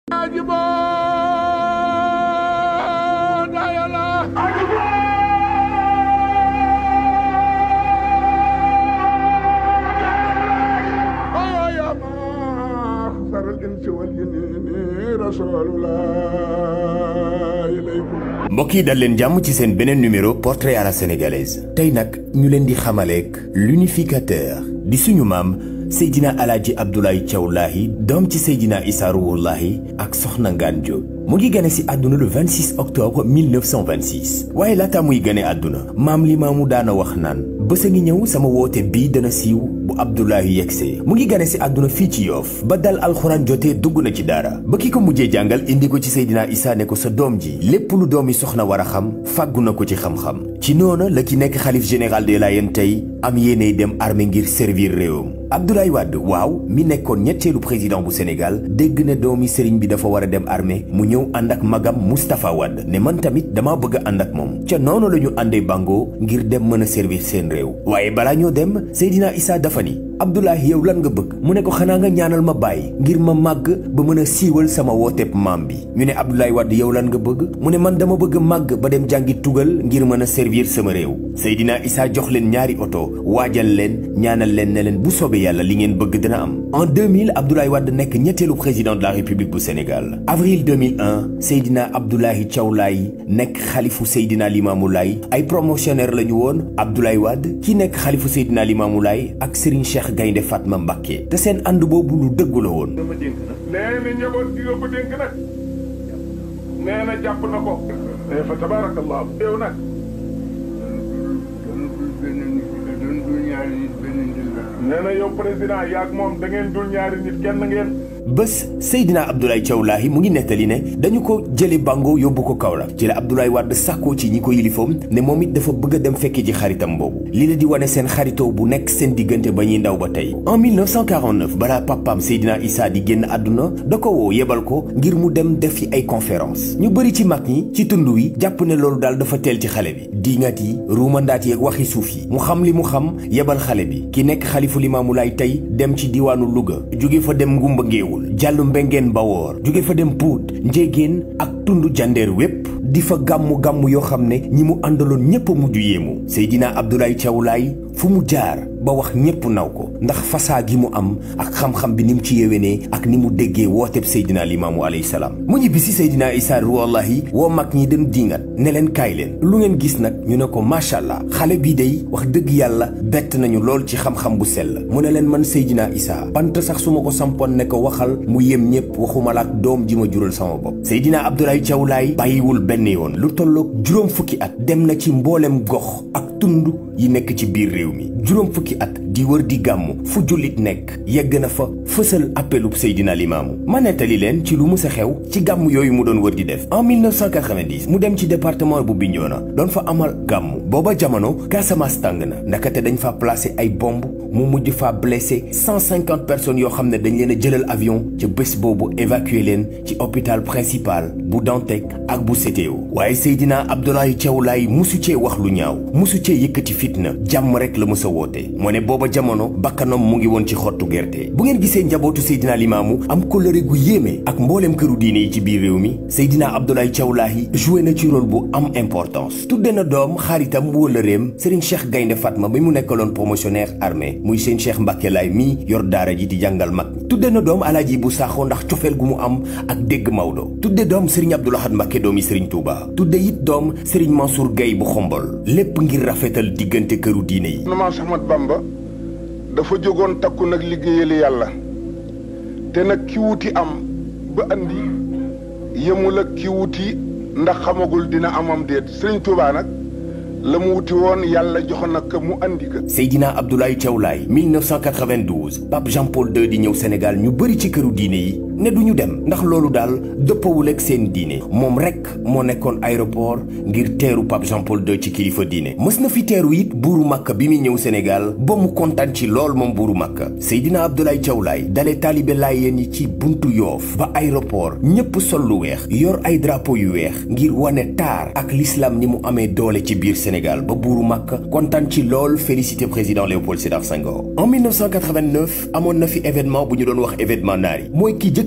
mbokk yi dal leen jàmm ci seen beneen numéro portrait à la sénégalaise tey nag ñu leen di xamaleek l'unificateur di suñu maam Seydina Alaaji Abdoulaye Thiaw Lahi doom ci Seydina Issa Rouhou Lahi ak Soxna Ngaan Diop mu ngi gane si àdduna le 26 octobre 1926 waaye laata muy gane àdduna maam li maamu daana wax naan bés a ngi ñëw sama woote bii dana siiw bu Abdoulaye yegsee mu ngi gane si àdduna fii ci yoof ba dal alxuraan jotee dugg na ci daara ba ki ko mujjee jàngal indi ko ci Seydina Issa ne ko sa doom ji lépp lu doomi soxna war a xam fàggu na ko ci xam-xam ci noona la ki nekk xalif général des Layènes tey am yéeney dem armée ngir servir réewam Abdoulaye Wade waaw mi nekkoon ñetteelu président bu Sénégal dégg na doomi sëriñ bi dafa war a dem armée mu ñëw ànd ak magam Moustapha Wade ne man tamit dama bëgg a ànd ak moom ca noonu la ñu àndee bango ngir dem mën a servir seen réew waaye balaa ñoo dem Seydina Issa dafa ni Abdoulaye yow lan nga bëgg mu ne ko xanaa nga ñaanal ma bàyyi ngir ma màgg ba mën a siiwal sama wooteeb maam bi ñu ne Abdoulaye Wade yow lan nga bëgg mu ne man dama bëgg màgg ba dem jàngi tugal ngir mën a servir sama réew Seydina Issa jox leen ñaari oto waajal leen ñaanal leen ne leen bu soobee yàlla li ngeen bëgg dina am en 2000 Abdoulaye Wade nekk ñetteelu président de la République bu Sénégal avril 2001 Seydina Abdoulaye Thiaw Laye nekk xalifu Seydina Limamou Laye ay promotionnaire la ñu woon Abdoulaye Wade ki nekk xalifu Seydina Limamou Laye ak Serigne Cheikh Gaynde Fatma Mbacké te seen ànd boobu lu dëggu la woon nee na njaboot gi nga ko dénk nag nee na jàpp na ko nee fa tabarakallah yow nag nee na yow président yaag moom da ngeen dul ñaari nit kenn ngeen bés Seydina Abdoulaye Thiaw Lahi mu ngi nettali ne dañu ko jële bango yóbbu ko Kaolack ci la Abdoulaye Wade sàkkoo ci ñi ko yilifoom ne moom it dafa bëgg a dem fekki ji xaritam boobu li la di wane seen xaritoo bu nekk seen diggante ba ñuy ndaw ba tey en 1949 balaa papaam Seydina Issa di génn àdduna da ko woo yebal ko ngir mu dem def fi ay conférence ñu bëri ci mag ñi ci tund wi jàpp ne loolu daal dafa teel ci xale bi diingat yi ruumandaat yi ak waxi suuf yi mu xam li mu xam yebal xale bi ki nekk xalifu Limaamu Laay tey dem ci diwaanu Louga jóge fa dem Ngumba Ngéewul jàllu mbengeen bawoor jóge fa dem puut njéegéen ak tund jandeer wépp di fa gàmmu-gàmmu yoo xam ne ñi mu àndaloon ñépp a mujj yéemu Seydina Abdoulaye Thiaw Laye fu mu jaar ba wax ñépp naw ko ndax fasaa gi mu am ak xam-xam bi ni mu ci yéwénee ak ni mu déggee wooteb Seydina Limaamu alayhi salaam mu ñibbi si Seydina Issa wallahi woo mag ñi dem diingat ne leen kaay leen lu ngeen gis nag ñu ne ko macha allah xale bii day wax dëgg yàlla bett nañu lool ci xam-xam bu sell mu ne leen man Seydina Issa bant sax su ma ko sampoon ne ko waxal mu yem ñépp waxuma la ak doom ji ma jural sama bopp Seydina Abdoulaye Thiaw Laye bàyyiwul benn yoon lu tolloog juróom fukki at dem na ci mboolem gox ak tund yi nekk ci biir réew mi juróom fukki at di wër di gàmmu fu jullit nekk yegg na fa fësal appelub Seydina Limaamu ma nettali leen ci lu mu sa xew ci gàmm yooyu mu doon wër di def en 1990 mu dem ci département bu Bignona doon fa amal gàmmu booba jamono Casamance tàng na ndakate dañ fa placé ay bomb mu mujj fa blessé 150 personnes yoo xam ne dañ leen a jëlal avion ca bés boobu évacué leen ci hôpital principal bu Dantec ak bu CTO waaye Seydina Abdoulaye Thiaw Laye musu cee wax lu ñaaw musu cee yëkkati fitna jàmm rek la mës a woote moo ne booba jamono bakkanam mu ngi woon ci xottu gerte bu ngeen gisee njabootu Seydina Limaamu am kóllëre gu yéeme ak mbooleem këru diine yi ci biir réew mi Seydina Abdoulaye Thiaw Laye joué na ci rôle bu am importance tudde na doom xaaritam wóllëreem Serigne Cheikh Gaynde Fatma bi mu nekkaloon promotionnaire armée muy seen Cheikh Mbacke Laye mii yor daara ji di jàngal mag tudde na doom alaaji bu saaxoo ndax cofeel gu mu am ak dégg Maodo tudde doom Serigne Abdou Lahad Mbacke doomi Serigne Touba tudde it doom Serigne Mansour Gueye bu xombol lépp ngir rafetal diggante këru diine yi Maam Cheikh Ahmad Bamba dafa jógoon takku nag liggéeyal yàlla te nag ki wuti am ba andi yemul ak ki wuti ndax xamagul dina amam déet Serigne Touba nag la mu wuti woon yàlla jox na ko mu andi ko. Seydina Abdoulaye Thiaw Laye 1992 Pape Jean Paul II di ñëw Sénégal ñu bëri ci këru diine yi ne du ñu dem ndax loolu daal dëppawul ak seen diine moom rek moo nekkoon aéroport ngir teeru Pape Jean Paul II ci kilifa diine mës na fi teeru it buuru Makka bi muy ñëw Sénégal ba mu kontaan ci lool moom buuru Makka Seydina Abdoulaye Thiaw Laye dale taalibe Laayeen yi ci buntu Yoof ba aéroport ñépp sol lu weex yor ay drapeau yu weex ngir wane taar ak l'islam ni mu amee doole ci biir Sénégal ba buuru Makka kontaan ci lool félicité président Léopold Sédar Senghor en 1989 amoon na fi événement bu ñu doon wax événement naari mooy ki jëkk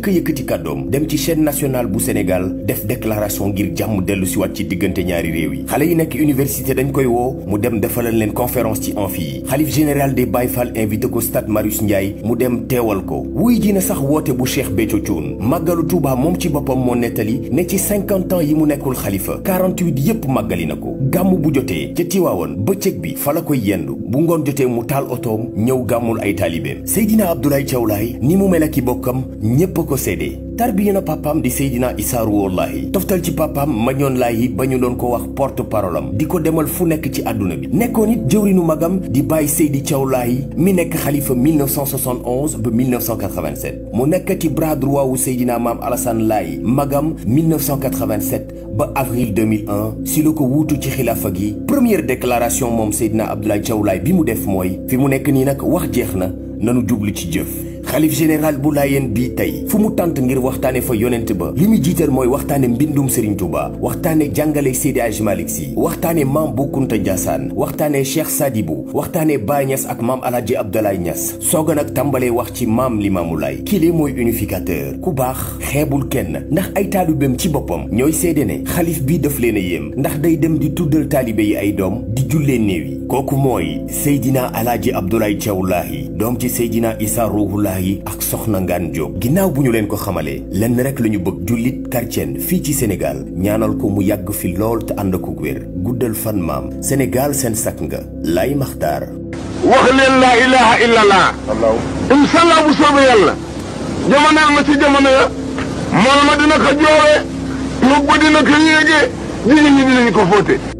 njëkk a yëkkati kàddoom dem ci chaîne nationale bu Sénégal def déclaration ngir jàmm dellu si waat ci diggante ñaari réew yi xale yi nekk université dañ koy woo mu dem defalal leen conférence ci amphi yi xalif général des Baye Fall invité ko stade Marius Ndiaye mu dem teewal ko wuy ji na sax woote bu Cheikh Béthio Thioune màggalu Touba moom ci boppam moo nettali ne ci 50 ans yi mu nekkul xalifa 48 yépp màggali na ko gàmm bu jotee ca Tiwaawan bëccëg bi fa la koy yendu bu ngoon jotee mu taal otoom ñëw gàmmul ay taalibeem Seydina Abdoulaye Thiaw Laye ni mu mel ak i bokkam ñépp a ko séedee tarbiya na papaam di Seydina Issa Rouhou Laye toftal ci papaam Mañoon Laye ba ñu doon ko wax porte parole am di ko demal fu nekk ci àdduna bi nekkoon it jëwrinu magam di bàyyi Seydi Thiaw Laye mi nekk xalifa 1971 ba 1987 mu nekkati bras droit wu Seydina Maam Alassane Laye magam 1987 ba avril 2001 si la ko wuutu ci xilaafa gi première déclaration moom Seydina Abdoulaye Thiaw Laye bi mu def mooy fi mu nekk nii nag wax jeex na nanu jublu ci jëf xalif général bu laayeen bii tey fu mu tànt ngir waxtaane fa yonent ba li mu jiital mooy waxtaane mbindum Serigne Touba waxtaane jàngale Seydi Hadji Malick Sy waxtaane maam Bu Kunta Ndiassane waxtaane Cheikh Sadibou waxtaane Baye Niass ak maam Alhaji Abdoulaye Niass sooga nag tàmbalee wax ci maam Limaamu Laay kile mooy unificateur ku baax xeebul kenn ndax ay taalibeem ci boppam ñooy seede ne xalif bii daf leen a yéem ndax day dem di tuddal taalibe yi ay doom di jullee néew yi kooku mooy Seydina Alhaji Abdoulaye Thiaw Laye doom ci Seydina Issa Rouhou Laye ak soxna Ngaan Diop ginnaaw bu ñu leen ko xamalee lenn rek la ñu bëgg jullit chrétien fii ci Sénégal ñaanal ko mu yàgg fi lool te ànd ko wér guddal fan maam Sénégal seen sakk nga lay maxtaar wax leen laa ilaha illallah incha allah bu soobee yàlla jamoneel ma ci jamono ya mool ma dina ko joowee yóbbu dina ko yéegee jigéen ñi dinañ ko fóote